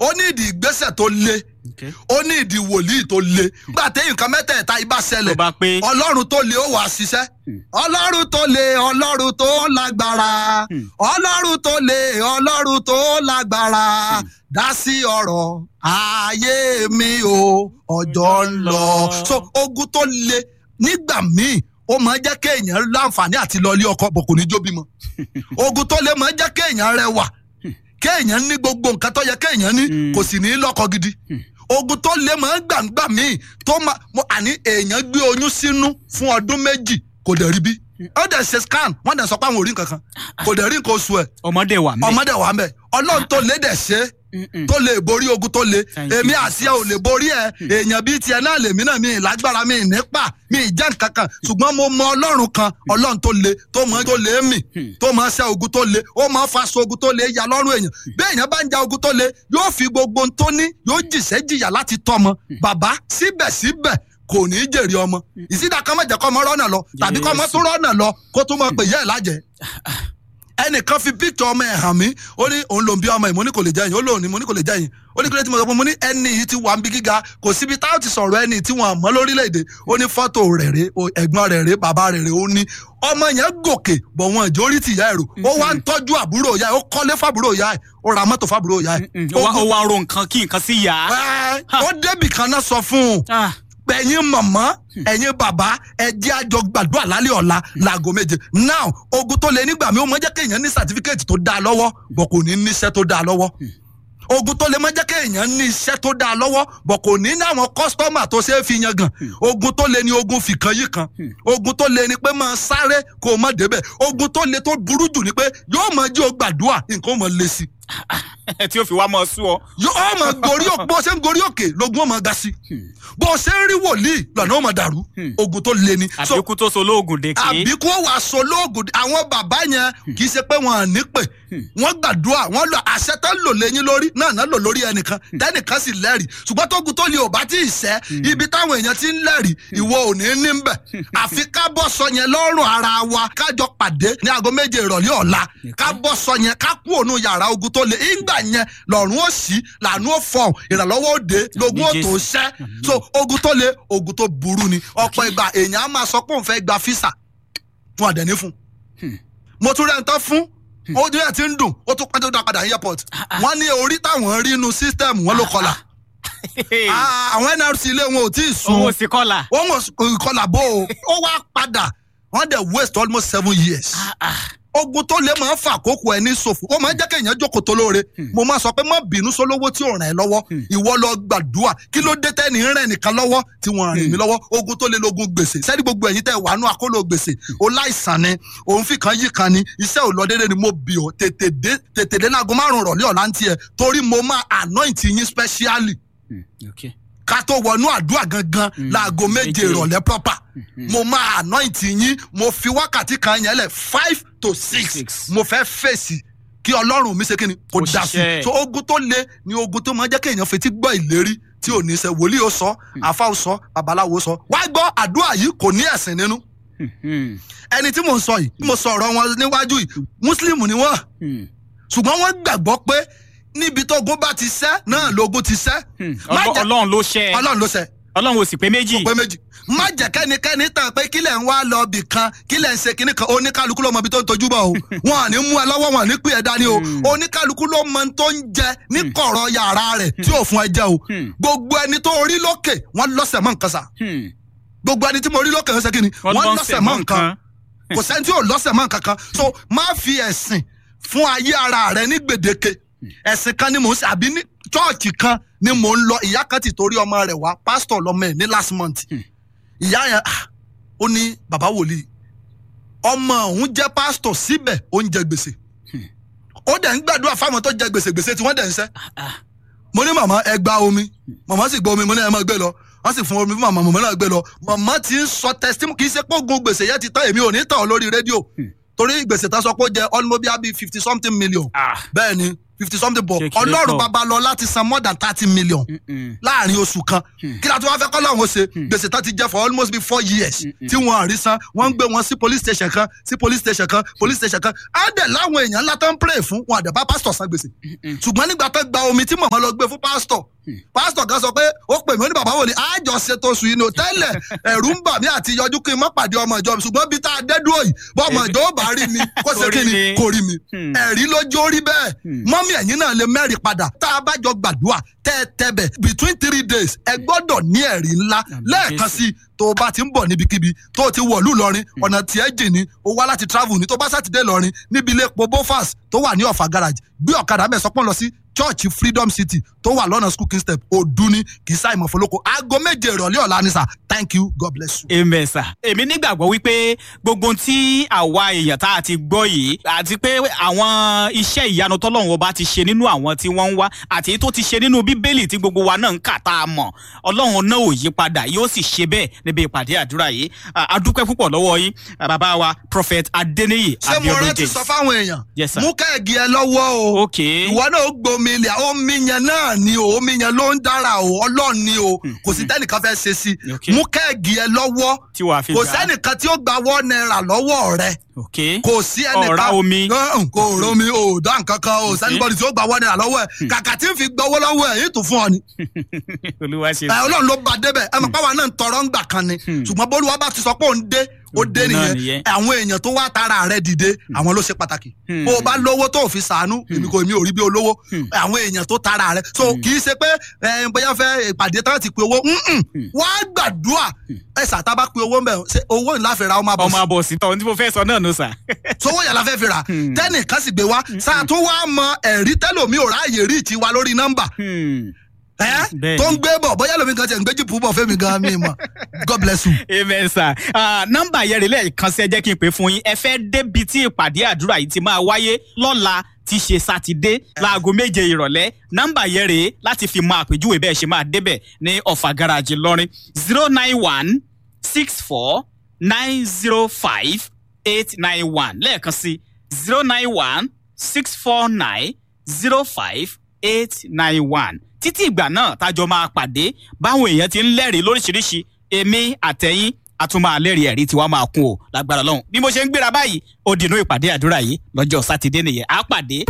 ó ní ìdí ìgbésẹ̀ tó le Okay. ó ní ìdí wòlíì tó le nígbà téyìn kan mẹ́tẹ̀ẹ̀ta ibà ṣẹlẹ̀ tó bá pé ọlọ́run tó le ó wàá ṣiṣẹ́ ọlọ́run tó le ọlọ́run tó lágbára ọlọ́run tó le ọlọ́run tó lágbára dá sí ọ̀rọ̀ ayé mi o ọjọ́ ń lọ. so ogun tó le nígbà míì ó máa ń jẹ́ kéèyàn láǹfààní àti lọ ilé ọkọ bọ̀ kò ní jó bímọ ogun tó le máa ń jẹ́ kéèyàn rẹwà kéèyàn ní gbogbo nǹkan tó yẹ kéèyàn ní Mm. kò sì ní lọ́kọ gidi ogun tó lé máa ń gbàǹgbà míì tó máa mo àní èèyàn gbé oyún sínú fún ọdún méjì kò dẹ̀ rí bí ó dẹ̀ ṣe scan wọ́n dẹ̀ sọ pé àwọn ò rí nǹkan kan kò dẹ̀ rí nǹkan oṣù ẹ̀ ọmọdé wà mẹ́. ọmọdé wà mẹ́ ọlọ́run tó lé dẹ̀ ṣe Mm-mm. tó lè borí ogun tó le Thank you, èmi àti ẹ ò lè borí ẹ èèyàn bíi tiẹ̀ náà lèmi náà mi ì lágbára mi ì nípa mi ì jẹ́ nǹkan kan ṣùgbọ́n mo mọ ọlọ́run kan ọlọ́run tó le tó mọ tó lè mì tó mọ ṣe ogun tó le ó mọ faṣọ ogun tó le ya lọ́rùn èèyàn bí èèyàn bá ń ja ogun tó le yóò fi gbogbo ohun tó ní yóò jìṣẹ́ jìyà láti tọ́mọ bàbá síbẹ̀síbẹ̀ kò ní í jèrè ọmọ ìsídà kan mọ̀jẹ̀ kọ́ ọmọ rọ́nà lọ tàbí kọ́ ọmọ tó rọ́nà lọ kó tó mọ̀ pé yẹ́ ẹ̀ lájẹ́ ẹnìkan fi píktọ̀ ọmọ ẹ̀ hàn mí ó ní òun ló ń bí ọmọ ẹ̀ mo ní kò lè jẹ́yìn ó lóun ní mo ní kò lè jẹ́yìn ó ní kílẹ̀ tí mo sọ fún mo ní ẹni yìí ti wà ń bí gíga kò síbi táwọn ti sọ̀rọ̀ ẹni tí wọ́n mọ́ lórílẹ̀‐èdè ó ní fọ́tò rẹ̀ rè o ẹ̀gbọ́n rẹ̀ rè bàbá rẹ̀ rè ó ní ọmọ yẹn gòkè bọ̀ wọn ìjọ orí tìyá ẹ̀rù ó wá ń tọ́jú àbúrò ìyá ẹ̀ ó kọ́lé fàbúrò ìyá ẹ̀ ó ra mọ́tò fàbúrò ìyá ẹ̀ Mm-mm. ó wá- ó wá ro nǹkan kí nǹkan sí yá. Ẹ́, ó débì kan náà sọ fún un Ah, ẹ̀yin mọ̀mọ́ ẹ̀yin bàbá ẹ jẹ́ àjọ gbàdúrà lálẹ́ ọ̀la láago méje now ogun tó lé nígbà mi ó mọ jẹ́ kéèyàn ní sàtífíkẹ́ẹ̀tì tó dáa lọ́wọ́ bọ̀ kò ní níṣẹ́ tó dáa lọ́wọ́ ogun tó lè mọ jẹ́ kéèyàn ní iṣẹ́ tó dáa lọ́wọ́ bọ̀ kò ní ní àwọn kọ́sítọ́mà tó ṣe é fi yan gan ogun tó lè ní ogun fìkan yìí kan ogun tó lè ní pé máa sáré kó o má débẹ̀ ogun tó lè tó burú jù ni pé yóò mọ jí o gbàdúrà nǹkan ó mọ lé sí tí ó fi wá mọ́ sú ọ. yóò mọ gorí òkè bó ṣe ń gorí òkè lógun ó mọ ga sí bó ṣe ń rí wòlíì lọ́nà ó mọ dàrú ogun tó lé ní. So, àbíkú tó so lóògùn dèké. àbí kó wàá sọ lóògùn àwọn bàbá yẹn kì í ṣe pé wọn à ní pè wọn gbàdúrà wọn lọ àṣẹ tó ń lò lẹ́yìn lórí náà náà lò lórí ẹnìkan tẹnìkan sì lẹ́rìí ṣùgbọ́n tógun tó lè ò bá tí ì sẹ́ ibi táwọn èèyàn ti ń lẹ́rìí ìwọ ò ní ní bẹ̀ àfi ká bọ́ sọ yẹn lọ́rùn ara wa kájọ pàdé ní aago méje ìrọ̀lẹ́ ọ̀la ká bọ́ sọ yẹn ká kú òun yàrá ogun tó lè ìgbà yẹn lọ́rùn ó sí làánú ó fọ̀ ìrànlọ́wọ́ ó dé lógún ó tó ṣẹ́ so ogun tó lè ogun tó burú ni ọ̀pọ̀ ìgbà èèyàn á máa sọ pé òun fẹ́ gba físà fún àdẹ̀ní fún. mo tún rẹ̀ ń tán fún ojú ẹ̀ ti ń dùn ó tún pẹ́ tó dá padà ní airport. wọ́n ní orí táwọn rí inú system wọn ló kọlà. Ah, àwọn nrc ilé wọn ò tí ì sun owó sí kọ́là. wọ́n mọ̀ ìkọlà bó o ó wá padà wọ́n dẹ̀ waste almost seven years. ogun tó lè máa ń fa àkókò ẹ ní ṣòfò ó máa ń jẹ́ kéèyàn jókòó tó lóore mo máa sọ pé má bínú sólówó tí ò ràn ẹ́ lọ́wọ́ ìwọ lọ gbàdúrà kí ló dé tẹ́ni ń rẹ̀ nìkan lọ́wọ́ tí wọ́n rìn mí lọ́wọ́ ogun tó lè lógun gbèsè sẹ́ni gbogbo ẹ̀yin tẹ́ wàánú àkóló gbèsè ó láìsàn ni òun fi kan yí kan ni iṣẹ́ ò lọ déédéé ni mo bì ọ́ tètè dé tètè dé láago márùn-ún rọ̀lẹ́ ọ̀la ń tiẹ̀ torí mo máa anoint yín specially Okay. ká tó wọnú àdúrà gangan láago méje méje. ìrọ̀lẹ́ proper mo máa anoint yín mo fi wákàtí kan yẹn lẹ̀ five to six Six. mo fẹ́ fèsì kí ọlọ́run mi ṣe kí ni kò Kó dá sí ṣiṣẹ́. so ogun tó le ni ogun tó máa jẹ́ kéèyàn fetí gbọ́ ìlérí tí ò ní ṣe wòlíì ó sọ àfa ó sọ babaláwo ó sọ wá gbọ́ àdúrà yìí kò ní ẹ̀sìn nínú Hmm. ẹni tí mò ń sọ yìí tí mo sọ ọ̀rọ̀ wọn níwájú yìí mùsùlùmí ni wọ́n Hmm. ṣùgbọ́n wọ́n gbàgbọ́ pé níbi tó ogun bá ti ṣẹ́ náà lógun ti ṣẹ́ Hmm. Má Ọlọ́- jẹ́- ọlọ́run ló ṣẹ́ ẹ. ọlọ́run ló ṣẹ́ ọlọ́run ò sì pé méjì. pé méjì má jẹ́ kẹ́nikẹ́ni tàn pé kílẹ̀ ń wá lọ bì kan kílẹ̀ ń ṣe kíní kan oníkálukú ló mọ ibi tó ń tojú bọ̀ o wọn à ní mú ẹ lọ́wọ́ wọn à ní pè ẹ́ dání o oníkálukú ló mọ tó ń jẹ ní kọ̀rọ̀ yàrá rẹ̀ tí ò fún ẹ jẹ o Hmm. gbogbo ẹni tó rí lókè wọ́n lọ́sẹ̀ mọ́ nǹkan sà Hmm. gbogbo ẹni tí mo rí lókè ń ṣe kíni wọ́n lọ́sẹ̀ mọ́ nǹkan kò sẹ́ni tí ò lọ́sẹ̀ mọ́ nǹkan kan so má fi ẹ̀sìn fún ayé ara rẹ ní gbèdéke ẹ̀sìn kan ni mò ń ṣe àbí ní chọ́ọ̀chì kan ni mò ń lọ ìyá kan ti torí ọmọ rẹ̀ wá pásítọ̀ lọ́mọ ẹ̀ ní last month ìyá yẹn ah, ó ní bàbá wòlíì ọmọ òun jẹ́ pásítọ̀ síbẹ̀ ó ń jẹ gbèsè ó dẹ̀ ń gbàdúrà fáwọn tó jẹ gbèsè gbèsè tí wọ́n dẹ̀ ń ṣẹ́ mo ní màmá ẹ gba omi màmá sì gba omi mo ní ẹ máa gbé lọ wọ́n sì fún omi fún màmá màmá náà gbé lọ màmá ti ń sọ testimony kì í ṣe pé ogun gbèsè yẹn ti tán èmi ò ní tàn ọ́ lórí rédíò torí gbèsè tán sọ pé ó jẹ almost bíi fifty something million Ah. bẹ́ẹ̀ ni fifty something bọ̀ Kékeré ọlọ́run pọ̀. babalọ́lá ti san more than thirty million Mm-mm. láàrin oṣù kan kí la tó wá fẹ́ kọ́ lọ́hún ṣe gbèsè tó ti jẹ́ for almost be four years tí wọ́n rí san wọ́n ń gbé wọn sí police station kan sí police station kan police station kan á dẹ̀ láwọn èèyàn ńlá tó ń pray fún wọn àdẹ̀ bá pastor san gbèsè ṣùgbọ́n nígbà tó gba omi tí mọ̀mọ́ lọ gbé fún pastor pastor kan sọ pé ó pè mí ó ní bàbá wò ni àjọ ṣètò oṣù yìí ní tẹ́lẹ̀ ẹ̀rú ń bà mí àti yọjú kí n má pàdé ọmọ ìjọ mi ṣùgbọ́n bí tá a dé dúró yìí bọ́ ọmọ ìjọ ó bá rí mi kó ṣe Kò rí kí ni mi. kò rí mi Hmm. ẹ̀rí lójó rí bẹ́ẹ̀ mọ́mí ẹ̀yìn náà lè mẹ́rin padà tá a bá jọ gbàdúrà tẹ́ ẹ tẹ́bẹ̀ between three days ẹ gbọ́dọ̀ ní ẹ̀rí ńlá lẹ́ẹ̀kan sí i tó o bá ti ń bọ̀ níbikíbi tó o ti wọ̀lú lọ́rin ọ̀nà tí ẹ jìn ní o wá láti travel ní tó bá sátidé lọ́rin níbi ilé epo bofas tó wà ní ọ̀fà garage gbé ọ̀kadà bẹ́ẹ̀ sọ́pọ̀ lọ sí church freedom city tó wà lọ́nà school king step òdúní kì í sáì mọ̀ fọlọ́kọ aago méje ìrọ̀lẹ́ ọ̀la ni sà thank you god bless you. amen sir. èmi nígbàgbọ́ wípé gbogbo ohun tí àwa èèyàn tá a ti gbọ́ yìí àti pé àwọn iṣẹ́ ìyanu tọ́lọ́run ọba ti ṣe nínú àwọn tí wọ́n ń wá àti èyí tó ti ṣe nínú bíbélì tí gbogbo wa náà ń kà tá a mọ̀ ọlọ́run náà ò yí padà yóò sì ṣe bẹ́ẹ̀ níbi ìpàdé àdúrà yìí À, a dúpẹ́ púpọ̀ lọ́wọ́ yín à, bàbá wa prophet adeniyi ṣé mo abiodun rántí james. sọ fáwọn èèyàn Yes, sir. mú kẹ́ẹ̀gì ẹ lọ́wọ́ o ok ìwọ náà ó gbomi ilẹ̀ omi yẹn náà ni o omi yẹn ló ń dára o ọlọ́run ni o kò sí tẹ́nìkan fẹ́ ṣe sí Ok. mú kẹ́ẹ̀gì ẹ lọ́wọ́ tí wàá fi kò gbà á. sẹ́nìkan tí ó gba wọ́n náírà lọ́wọ́ rẹ ok kò sí ẹnìkan Ọ̀rá omi. Ọ̀hún, kò romi o dá nǹkan kan o sẹ́nìbọ̀dì tí ó gba wọ́n náírà lọ́wọ́ ẹ kàkà tí ń fi gbowó lọ́wọ́ ẹ yìí tún fún ọ ni olúwa ṣe ẹ ọlọ́run ló ba débẹ̀ ẹ mọ̀ páwa náà ń tọrọ ń gbà kan ni ṣùgbọ́n bólúwa bá ti sọ pé òun dé ó dé Òun náà nìyẹn nìyẹn. àwọn èèyàn tó wá tara rẹ dìde àwọn ló ṣe pàtàkì bó o bá lówó tó o fi sàánú èmi kò mi ò rí bí olówó àwọn èèyàn tó tara rẹ so kì í ṣe pé ẹ, bóyá fẹ́ ìpàdé tán ti pe owó mm-mm. wá gbàdúrà ẹ sàtá bá pe owó mbẹ ṣe owó ńlá fẹ́ ra ọmọ ọmọ àbọ̀sí abọ̀ sí tọ́ ohun tí mo fẹ́ sọ náà nù sà. sowó yàrá fẹ́ fi rà tẹ́nìkan sì gbé wá sáà tó wá mọ ẹ̀rí tẹ́lòmí ò ráàyè rí ìtiwa lórí nọ́mbà Hmm. ẹ Bẹ́ẹ̀ni. tó ń gbé bọ̀ bóyá lómi kan tiẹ̀ ń gbé jìpù bọ̀ fẹ́mi gan mi mọ̀ god bless you. amen sir Ah, nọ́mbà yẹn rè lẹ́ẹ̀kan sí ẹ jẹ́ kí n pè fún yín ẹ fẹ́ débi tí ìpàdé àdúrà yìí ti máa wáyé lọ́la tí ṣe sátidé láago méje ìrọ̀lẹ́ nọ́mbà yẹn rèé láti fi mọ àpèjúwe bẹ́ẹ̀ ṣe máa débẹ̀ ní ọ̀fà garaajì lọ́rin zero nine one six four nine zero five eight nine one lẹ́ẹ̀kan sí zero nine one six four nine zero five eight nine one títí ìgbà náà tájọ máa pàdé báwọn èèyàn ti ń lẹ́rìí lóríṣiríṣi èmi àtẹ̀yìn a tún máa lẹ́rìí ẹ̀rí tiwa máa kún o lágbára lọ́hùn bí mo ṣe ń gbéra báyìí ó dìnnú ìpàdé àdúrà yìí lọ́jọ́ sátidé nìyẹn á pàdé